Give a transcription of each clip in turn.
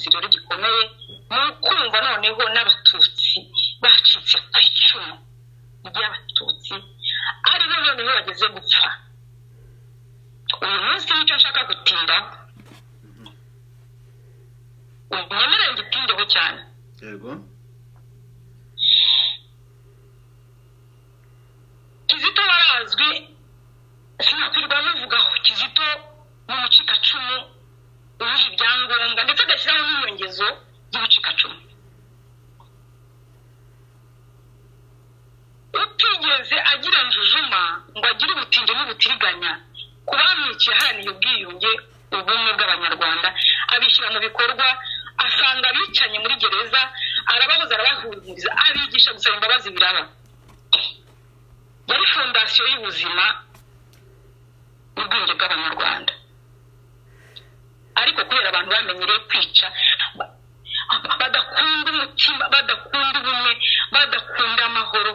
bikomeye mu kumva noneho n'abatutsi bacitse ku icumu ry'abatutsi ari bo noneho bageze gupfa uyu munsi nicyo nshaka gutindaho nyemerera ngitindeho cyane yego kizito warazwi sinakwirwa muvugaho kizito mu mucikacumu ubuha ibyangombwa ndetse agashyiraho n'inyongezo y'ubucikacumu utigeze agira njujuma ngo agire ubutinde n'ubutiriganya ku bamwiciye aharaniye ubwiyunge ubumwe bw'abanyarwanda abishyira mu bikorwa asanga abicanye muri gereza arababuza arabahumuriza abigisha gusaba imbabazi biraba yari fondasiyo y'ubuzima n'ubwenge bw'abanyarwanda ariko kubera abantu bamenyereye kwica ba- badakunda umutima badakunda ubumwe badakunda amahoro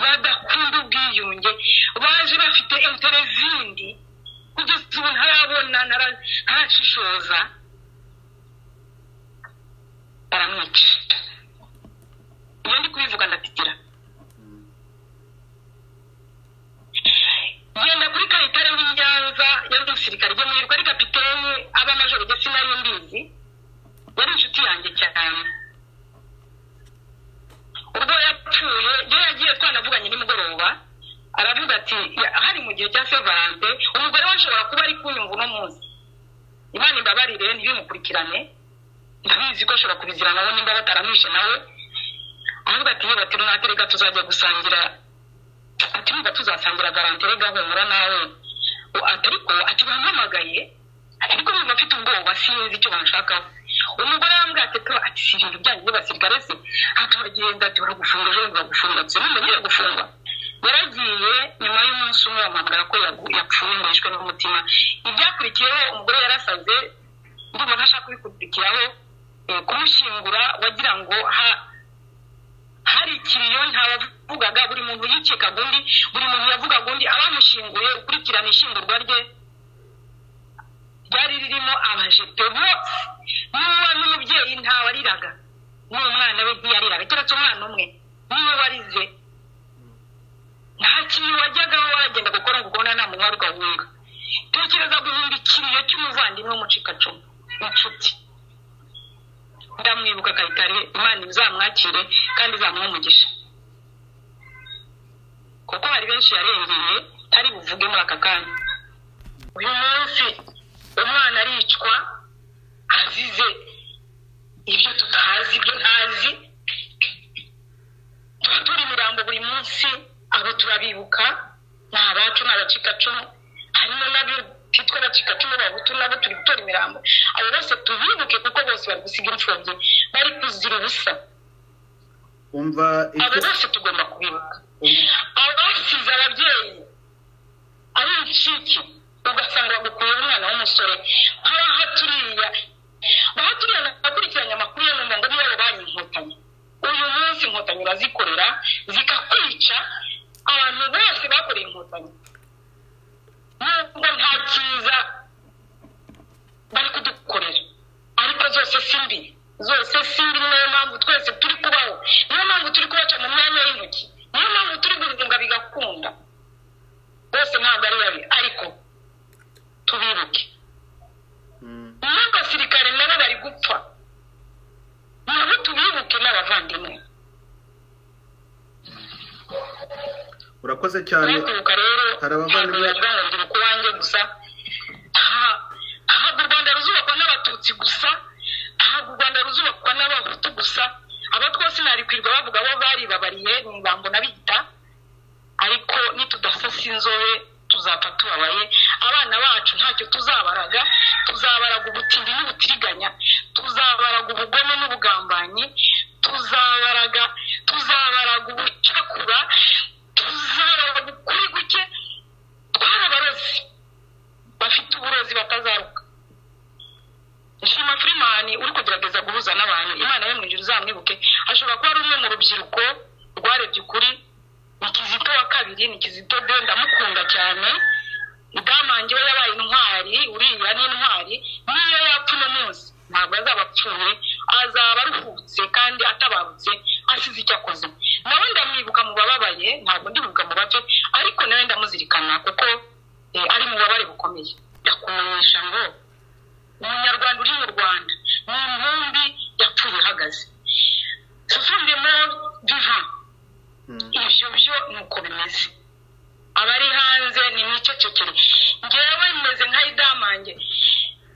badakunda ubwiyunge baje bafite intere zindi kugeza ubu ntarabona ntara- ntarashishoza baramwica iyo ndi kubivuga ndatitira genda kuri kayitare w'i nyanza yari umusirikare gemurirwa ari kapitene aba majoro ndetse nari mbizi yari inshuti yanjye cyane ubwo yapfuye iyo yagiye twanavuganye nimugoroba aravuga ati "Ya- hari mu gihe cya sevalante umugore we ashobora kuba ari kunyumva uno munsi imana imbabarire ntibimukurikirane ndabizi ko ashobora kubiziranaho nimba bataramwishe nawe aravuga ati yewe ati runaka reka tuzajya gusangira ati niba tuzasangira garanti rega humura nawe U- ati ariko ati bampamagaye ati ariko bumva mfite ubwoba sinzi icyo banshakaho umugore yambwiye ati "Pe, ati si ibintu byanyu by'abasirikare se ati baragenda ati baragufunga ejo baragufunga ati numugiye gufunga yaragiye nyuma y'umunsi umwe bamuhamagara ko yagu- yapfuye ngo yishwe n'umutima ibyakurikiyeho umugore yarasaze ndumva ntashaka kubikurikiraho eh, kumushyingura wagira ngo ha- hari ikiriyo ntawavugaga buri muntu yikekaga undi buri muntu yavugaga undi abamushyinguye ukurikirana ishyingurwa rye ryari ririmo abajepe bose n'uwa n'umubyeyi ntawariraga n'umwana we ntiyariraga keretse umwana umwe niwe warize nta kintu wajyagaho waragenda gukora ngo ubona nta muntu wari gahunga tekereza guhunga ikiriyo cy'umuvandimwe w'umucikacumu inshuti ndamwibuka kayitare imana izamwakire kandi izamuhe umugisha kuko hari benshi yarengeye ntari buvuge muri aka kanya uyu munsi umwana aricwa azize ibyo tutazi ibyo ntazi tuba turi imirambo buri munsi abo turabibuka ni abacu ni abacikacumu harimo n'abitwa abacikacumu babutu nabo turi gutora imirambo abo bose tubibuke kuko bose bari gusiga imfubyi bari kuzira ubusa umva abo icyo bose tugomba kubibuka um- abasize ababyeyi ari incike ugasanga bagukuye umwana w'umusore nk'abaha turiya baha turiya nakurikiranye amakuru yo numva ngo nibo banki inkotanyi uyu munsi inkotanyi urazikorera zikakwica abantu bose bakoreye inkotanyi nubwo nta cyiza bari kudukorera ariko zose si mbi zose si mbi niyo mpamvu twese turi kubaho niyo mpamvu turi kubaca mu myanya y'intoki niyo mpamvu turi guhunga bigakunda bose ntabwo ari babi ariko tubibuke um, n'abasirikare nabo bari gupfa nabo tubibuke n'abavandimwe urakoze cyane kwibuka rero hari abavandimwe- ntabwo bivuga ngo ndibuka uwanjye gusa nta- ntabwo u rwanda ruzubakwa n'abatutsi gusa ntabwo u rwanda ruzubakwa n'abahutu gusa aba twose narikwirwa bavuga bo baribabariye mu ibambo n'abita ariko nitudasasa inzobe tuzapfa tubabaye abana bacu ntacyo tuzabaraga tuzabaraga ubutindi n'ubutiriganya tuzabaraga ubugome n'ubugambanyi tuzabaraga tuzabaraga ubucakura tuzabaraga ukuri guke twarabarozi bafite uburozi batazaruka nshima firimani uri kugerageza guhuza n'abantu imana yo mu ijuru uzamwibuke ashobora kuba ari umwe mu rubyiruko rwarebye ukuri ni kizito wa kabiri ni kizito de ndamukunda cyane mudamange we yabaye intwari uriya ni intwari niyo yapfa uno munsi ntabwo azaba apfuye azaba aruhutse kandi atabarutse asize icyo akoze nawe ndamwibuka mu bababaye ntabwo ndibuka mu bato ariko nawe ndamuzirikana kuko eh, ari mu babare bukomeye ndakumenyesha ngo umunyarwanda uri mu rwanda ni intumbi yapfuye ihagaze susundemo divan ibyo byo ni uko bimeze abari hanze ni mwicecekere ngewe meze nka idamange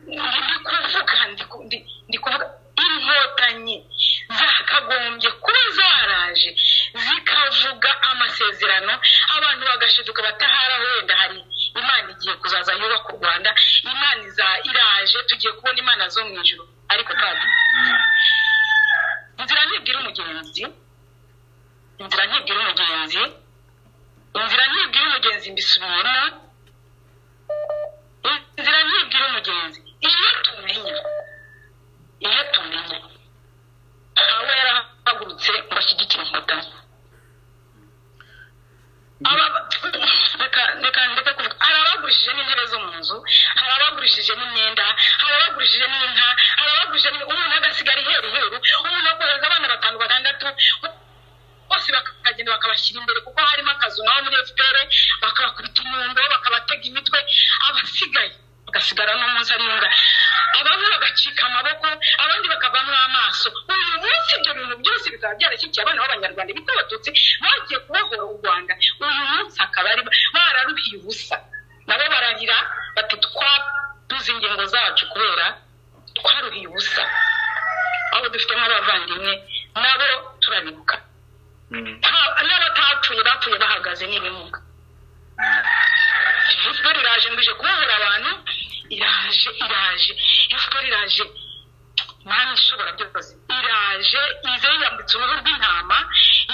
ndi kuvuga ndi ku- ndi- ndi kuvuga inkotanyi zakagombye kuba zaraje zikavuga amasezerano abantu bagashiduka batahara wenda hari imana igiye kuzaza yubaka u rwanda imana iza iraje tugiye kubona imana zo mu ijuru ariko kandi inzira ntibwira umugenzi inzira ntibwira umugenzi inzira ntibwira umugenzi mbisubiramo inzira ntibwira umugenzi iyo tumenya iyo tumenya aba yarahagurutse ngo ashyigikire inkotanyi Aba- reka reka ndeke kuvuga hari abagurishije n'intebe zo mu nzu hari abagurishije n'imyenda hari abagurishije n'inka hari abagurishije n'ib- umuntu agasigara iheru heru umuntu akohereza abana batanu batandatu bose bakagenda bakabashyira imbere kuko harimo akazu naho muri fpr bakabakubita inyundo bakabatega imitwe abasigaye bagasigara n'umunsi ari imbwa abamwe bagacika amaboko abandi bakavamo amaso uyu munsi ibyo bintu byose bikaba byarashyikiye abana b'abanyarwanda bita abatutsi bagiye kubohora u rwanda uyu munsi akaba ari bararuhiye ubusa nabo bararira bati twaduze ingingo zacu kubera twaruhiye ubusa abo dufite nk'abavandimwe nabo turabibuka nta- n'abatapfuye bapfuye bahagaze n'ibimuga fpr iraje ngo ije kubohora abantu iraje iraje fpr iraje mana ishobora byose iraje ize yambitse uruhu rw'intama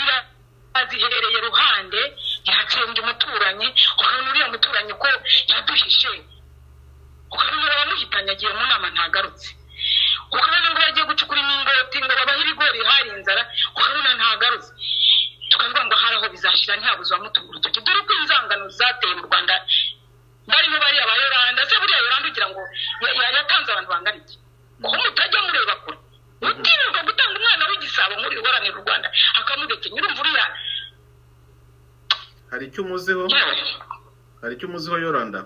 iraziherereye ruhande iratsemba umuturanyi ukabona uriya muturanyi ko yaduhishe ukabona abamuhitanye agiye mu nama ntagarutse ukabona ngo bagiye gucukura imingoti ngo babahe ibigori hari inzara ukabona ntagarutse tukavuga ngo hari aho bizashyira ntihabuze uwamutunga urutoki dore uko inzangano zateye mu rwanda barimo bariya ba yoranda se buriya yoranda ugira ngo ya- ya- yatanze abantu bangana iki ko mutajya mureba kure utinyuka gutanga umwana w'igisabo muri uharanira u rwanda akamuga ati nyirumva uriya hari icyo umuziho yewe hari icyo umuziho yoranda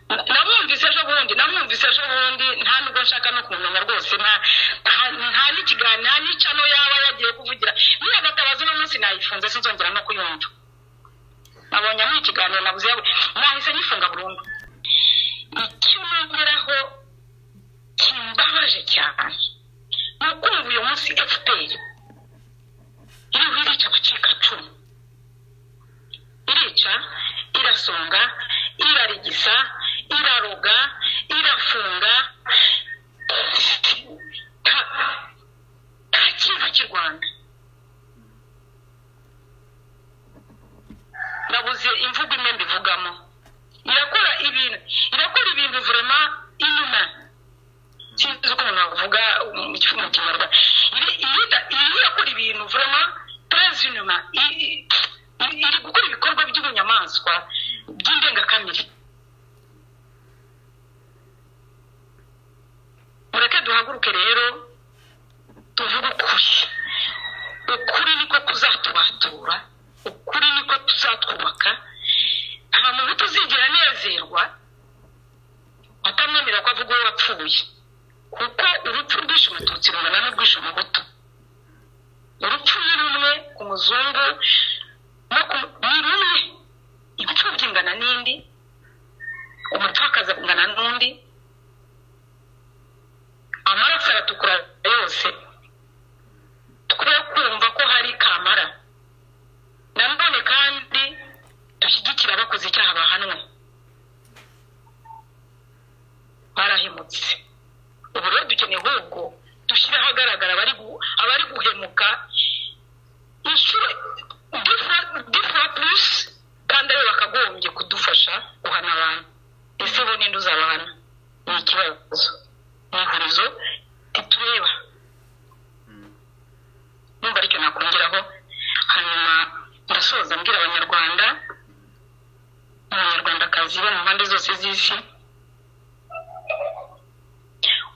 na- namwumvise ejo bundi namwumvise ejo bundi nta nubwo nshaka no kumumenya rwose nta- nta- nta n'ikiganiro nta n'icano yaba yagiye kuvugira niyo agatabaza uno munsi nayifunze sinzongera no kuyumva nabonye muri ikiganiro nabuze yawe nahise nyifunga burundu icyo nongeraho kimbabaje cyane ni ukumva uyu munsi fpr iriho irica abacikacumu irica irasonga irarigisa iraroga irafunga nta- nta kintu cy'i rwanda nabuze imvugo imwe mbivugamo irakora ibintu irakora ibintu vurema inyuma sinzi uko umuntu avuga mu kivugo mu kinyarwanda Iri- irida- iri- irakora ibintu vurema turazi inyuma I- i- i- iri gukora ibikorwa by'ubunyamaswa by'indengakamere mureke duhaguruke rero tuvuge ukuri ukuri niko kuzatubatura ukuri niko tuzatwubaka nta muntu utuzigera anezerwa atamwemerera ko avuga uwo wapfuye kuko urupfu rwishe umututsi rungana n'urwishe umuhutu urupfu ni rumwe ku muzungu no ku ni rumwe imfubyi ingana n'indi umupfakazi angana n'undi amaraso aratukura yose twe kumva ko hari kamara nanone kandi dushyigikira abakoze icyaha bahanwe barahemutse ubu rero dukeneye ahubwo dushyire ahagaragara abari gu- abari guhemuka inshuro difa purusi kandi aribo bakagombye kudufasha guhana abantu ese bo ninde uzabahana ni ikibazo ni ihurizo ritureba numva aricyo nakongeraho hanyuma ndasoza mbwira abanyarwanda abanyarwandakazi bo mu mpande zose z'isi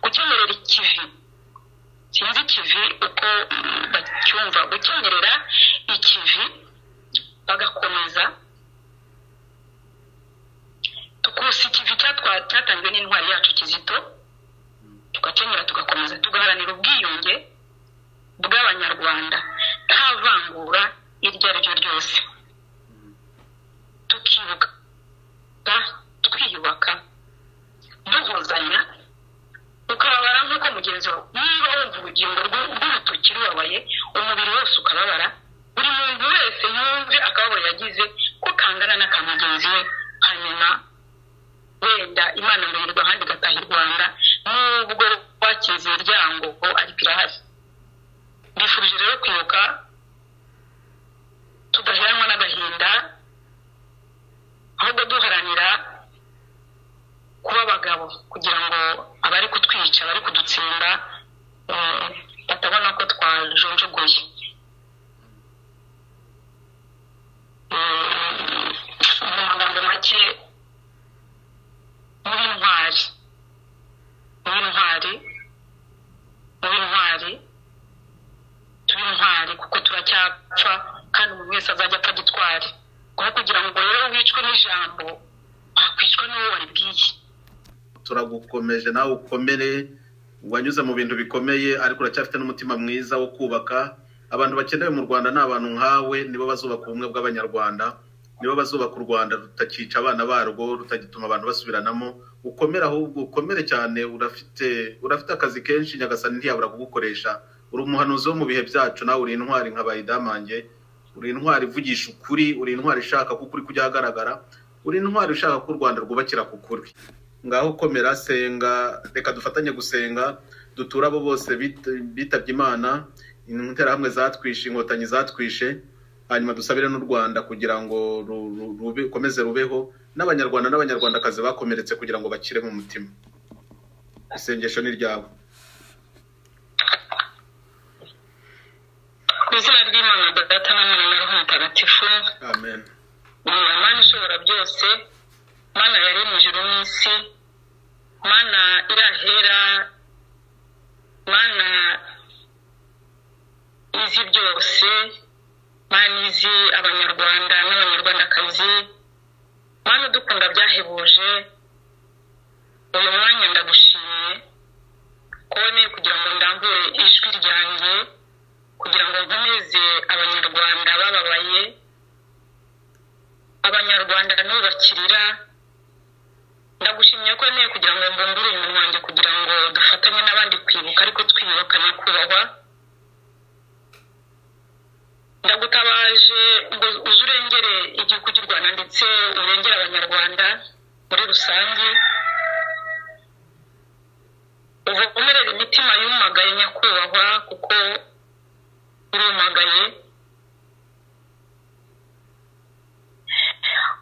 gukemurira ikivi sinzi ikivi uko bacyumva gukenyerera ikivi bagakomeza tukusa ikivi cyatwa- cyatanzwe n'intwari yacu kizito tugakenyera tugakomeza tugaharanira ubwiyunge bw'abanyarwanda nta vangura iryo ari ryo ryose tukibuka twiyubaka duhuzanya ukababara nk'uko mugenzi wawe niba wumva urugingo rw'u- rw'urutoki rubabaye umubiri wose ukababara buri muntu wese yumve akababaro yagize ko kangana n'aka mugenzi we hanyuma wenda imana muhirwa ahandi igataha i rwanda nubwo rwakize imiryango ariko irahari mbifurije rero kwibuka tudaheranwa n'agahinda ahubwo duharanira kuba abagabo kugira ngo abari kutwica abari kudutsinda eh, batabona ko twajonjogoye Mm, mu magambo make muri intwari muri intwari muri intwari turi intwari kuko turacyapfa kandi umuntu wese azajya apfa gitwari aho kugira ngo rero wicwe n'ijambo wakwicwa n'uwo waribwiye turagukomeje nawe ukomere wanyuze mu bintu bikomeye ariko uracyafite n'umutima mwiza wo kubaka abantu bakenewe mu rwanda ni abantu nkawe nibo bazubaka ubumwe bw'abanyarwanda nibo bazubaka u rwanda rutakica abana barwo rutagituma abantu basubiranamo ukomere ahubwo ukomere cyane urafite urafite akazi kenshi nyagasani ntiyabura kugukoresha uri umuhanuzi wo mu bihe byacu nawe uri intwari nka bayidamange uri intwari ivugisha ukuri uri intwari ishaka ko ukuri kujya ahagaragara uri intwari ushaka ko u rwanda rwubakira ku kuri ngaho komera senga reka dufatanye gusenga duture abo bose bit- bitabye imana interahamwe zatwishe inkotanyi zatwishe hanyuma dusabire n'u rwanda kugira ngo ru- ru- rube- rukomeze rubeho n'abanyarwanda n'abanyarwandakazi bakomeretse kugira ngo bakire mu mutima isengesho ni ryawe ku izina ry'imana data na mwana na roho mutagatifu amen ni mana ishobora byose mana yari mu ijuru n'isi mana irahera mana izi byose mana izi abanyarwanda n'abanyarwandakazi mana udukunda byahebuje uyu mwanya ndagushimiye ko wemeye kugira ngo ndambure ijwi ryanjye kugira ngo nkomeze abanyarwanda bababaye abanyarwanda nubakirira ndagushimiye ko wemeye kugira ngo mbungure umuntu wanjye kugira ngo dufatanye n'abandi kwibuka ariko twiyubaka nyakubahwa ndagutabaje ngo uze urengere igihugu cy'u rwanda ndetse urengere abanyarwanda muri rusange uvomerere imitima yumagaye nyakubahwa kuko urumagaye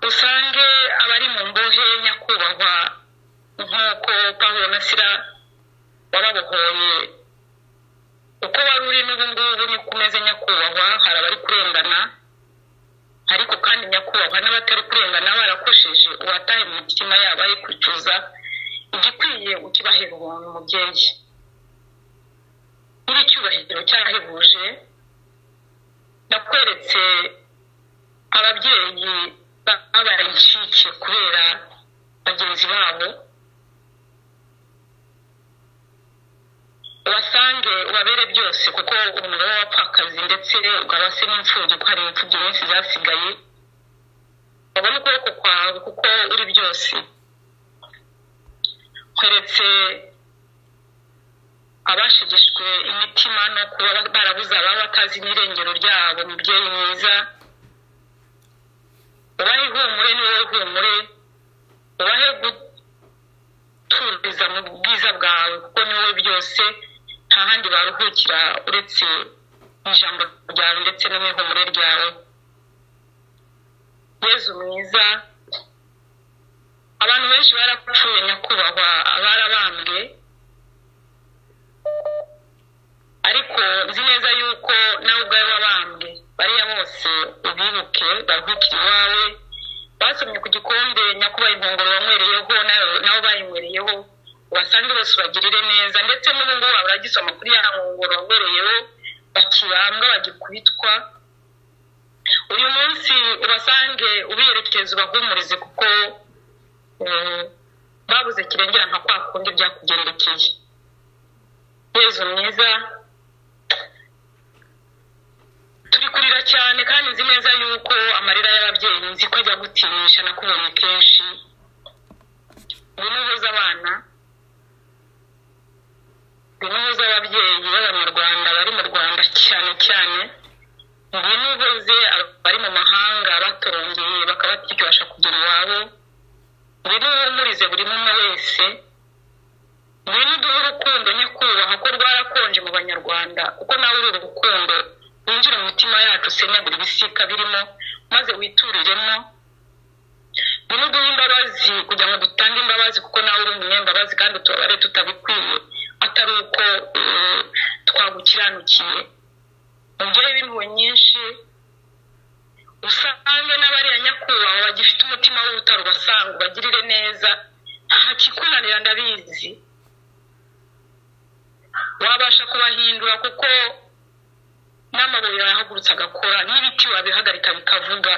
usange abari mu mbohe nyakubahwa nk'uko pawulo masira wababohoye uko wari uri n'ubu ngubu niko umeze nyakubahwa hari abari kurengana ariko kandi nyakubahwa n'abatari kurengana barakosheje uwataye mu mitima yabo ari kwicuza igikwiye ukibahera ubuntu mubyeyi nyiri icyubahiro cyarahebuje nakweretse ababyeyi babaye incike kubera bagenzi babo ubasange ubabere byose kuko umubare w'abapfakazi ndetse ukaba se n'imfubyi ko hari imfubyi nyinshi zasigaye babone ukuboko kwawe kuko uri byose nkweretse abashegeshwe imitima no kuba barabuze ababa batazi n'irengero ryabo mubyeyi mwiza ubahe ihumure ni wowe humure ubahe guturiza mu bwiza bwawe kuko ni wowe byose nta handi baruhukira uretse mu ijambo ryawe ndetse no mu ihumure ryawe yezu mwiza abantu benshi barapfuye nyakubahwa abarabambwe ariko nzi neza yuko nawe ubwawe wabambwe bariya bose ubibuke baruhukire iwawe basomye ku gikombe nyakubahwa inkongoro wanywereyeho nawe nawe bayinywereyeho ubasange bose ubagirire neza ndetse n'ubu ngubu waba uragisoma kuri ya nkongoro wabereyeho bakibambwa bagikubitwa uyu munsi ubasange ubiyerekeza ubahumurize kuko mm, babuze kirengera nka kwa kundi byakugendekeye yezu mwiza turi kurira cyane kandi nzi neza yuko amarira y'ababyeyi nzi ko ajya gutinisha nakubonye kenshi ngwino uhuze abana ngwino uhuze ababyeyi b'abanyarwanda bari mu rwanda cyane cyane ngwino uhuze abari mu mahanga batorongeye bakaba tukibasha kugera iwabo ngwino uhumurize buri umwe wese ngwino uduhe urukundo nyakubahwa ko rwarakonje mu banyarwanda kuko nawe uri urukundo winjire mu mitima yacu usenyagura ibisika birimo maze wituriremo ngwino uduhe imbabazi kugira ngo dutange imbabazi kuko nawe uri umunyembabazi kandi utubabare tutabikwiye atari uko eh, twagukiranukiye mubyeyi b'impuhwe nyinshi usange n'abariya nyakubahwa bagifite umutima w'ubutaro ubasanga ubagirire neza ntakikunanira ndabizi wabasha kubahindura kuko n'amabuye yahagurutse agakora n'ibiti wabihagarika bikavuga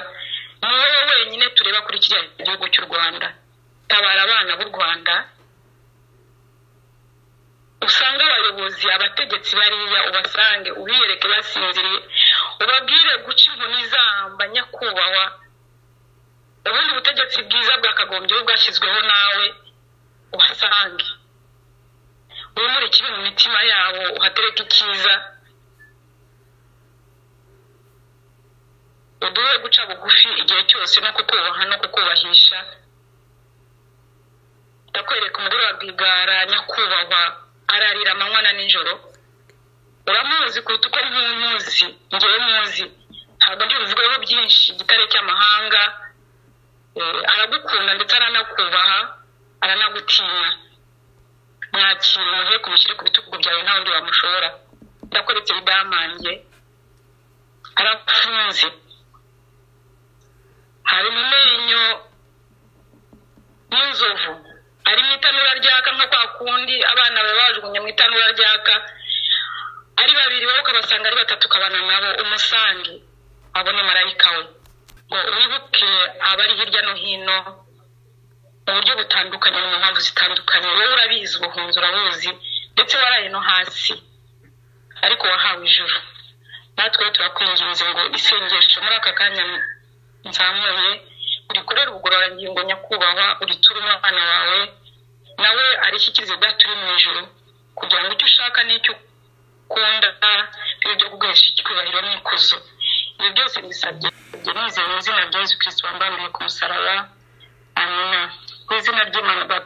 ni wowe wenyine tureba kuri kiriya gihugu cy'u rwanda tabara abana b'u rwanda usange abayobozi abategetsi bariya ubasange ubiyereke basinziriye ubabwire guca inkoni zamba nyakubahwa ubundi butegetsi bwiza bwakagombye bwashyizweho nawe ubasange wimure ikibi mu mitima yabo uhatereke icyiza uduhe guca bugufi igihe cyose no kukubaha no kukubahisha ndakwereka umugore wa rwigara nyakubahwa ararira amanywa na nijoro uramuzi kuruta uko nk'umuzi ngewe muzi ntabwo ndi buvugeho byinshi igitare cy'amahanga Eh, aragukunda ndetse aranakubaha aranagutinya mwakira umuhe ku mushyire ku bitugu byawe nta wundi wamushobora ndakoretse bidamange arafunze hari mu menyo y'inzovu ari mu itanura ryaka nka kwa kundi abana baba bajugunye mu itanura ryaka ari babiri wowe ukabasanga ari batatu ukabana nabo umusange abone marayika we ngo wibuke abari hirya no hino mu buryo butandukanye no mu mpamvu zitandukanye wowe urabizi ubuhunzi urabuzi ndetse waraye no hasi ariko wahawe ijuru natwe turakwinginze ngo isengesho muri aka kanya nzamuye urikorere ubugororangingo nyakubahwa uriture umwana wawe nawe arishyikirize data uri mu ijuru kugira ngo icyo ushaka n'icyo ukunda bibe byo kuguhesha icyubahiro n'ikuzo ibi byose mbisabye nizeye mu izina rya yesu kirisito wambambiriye ku musaraba amina mu izina ry'imana data